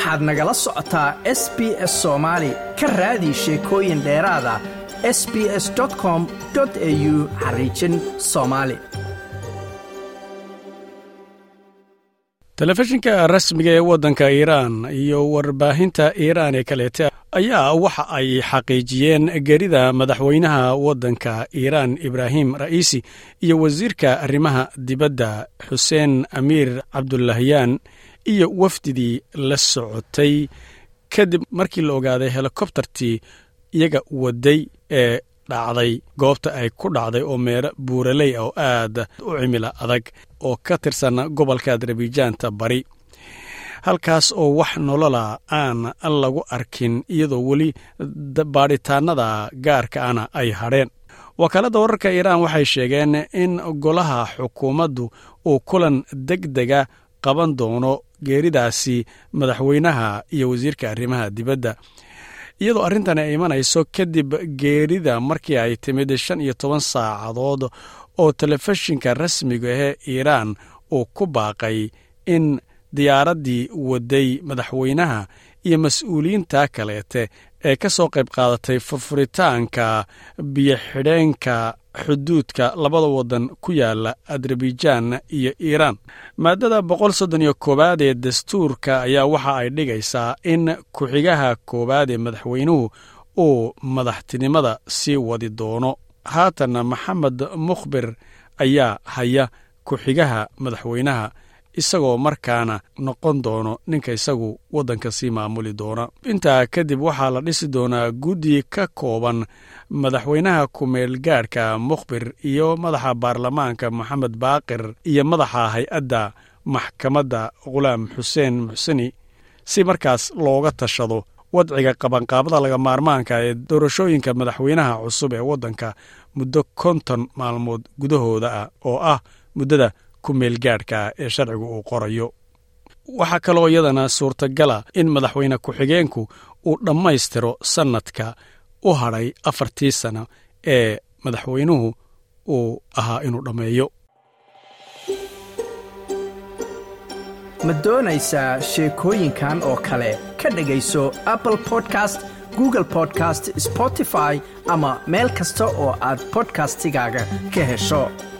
waxaad nagala socotaa s b s soomaali ka raadi sheekooyin dheeraada s b s com au xariijin soomaali telefishinka rasmiga ee waddanka iiraan iyo warbaahinta iiraan ee kaleete ayaa waxa ay xaqiijiyeen gerida madaxweynaha waddanka iiraan ibraahim ra'iisi iyo wasiirka arrimaha dibadda xuseen amiir cabdulahyaan iyo wafdidii la socotay kadib markii la ogaaday helikobtartii iyaga waday ee dhacday goobta ay ku dhacday oo meelo buuraley ah oo aad u cimila adag oo ka tirsan gobolka adarbijaanta bari halkaas oo wax nolola aan lagu arkin iyadoo weli baadhitaanada gaarka ana ay hadheen wakaaladda wararka iiraan waxay sheegeen in golaha xukuumaddu uu kulan deg dega qaban doono geeridaasi madaxweynaha iyo wasiirka arrimaha dibadda iyadoo arrintan ay imanayso kadib geerida markii ay timid shan iyo toban saacadood oo telefishinka rasmiga ahee iiraan uu ku baaqay in diyaaraddii waday madaxweynaha iyo mas-uuliyiinta kaleete ee ka soo qayb qaadatay furfuritaanka biyo-xidheenka xuduudka labada waddan ku yaala adarbijan iyo iiraan maadada boqol soddon iyo koowaad ee dastuurka ayaa waxa ay dhigaysaa in ku-xigaha koowaad ee madaxweynuhu uu madaxtinimada sii wadi doono haatanna maxamed mukhbir ayaa haya ku-xigaha madaxweynaha isagoo markaana noqon doono ninka isagu waddanka sii maamuli doona intaa kadib waxaa la dhisi doonaa guddi ka kooban madaxweynaha ku-meel gaadhka mukhbir iyo madaxa baarlamaanka moxamed baaqir iyo madaxa hay-adda maxkamadda khulaam xuseen muxseni si markaas looga tashado wadciga qabanqaabada laga maarmaanka ee doorashooyinka madaxweynaha cusub ee waddanka muddo konton maalmood gudahooda ah oo ah muddada kumeelgaadhka ee sharcigu uu qorayo waxaa kaloo iyadana suurtagala in madaxweyne ku-xigeenku uu dhammaystiro sannadka u hadhay afartii sano ee madaxweynuhu uu ahaa inuu dhammeeyo ma doonaysaa sheekooyinkan oo kale ka dhegayso apple podcast google podcast spotify ama meel kasta oo aad bodkastigaaga ka hesho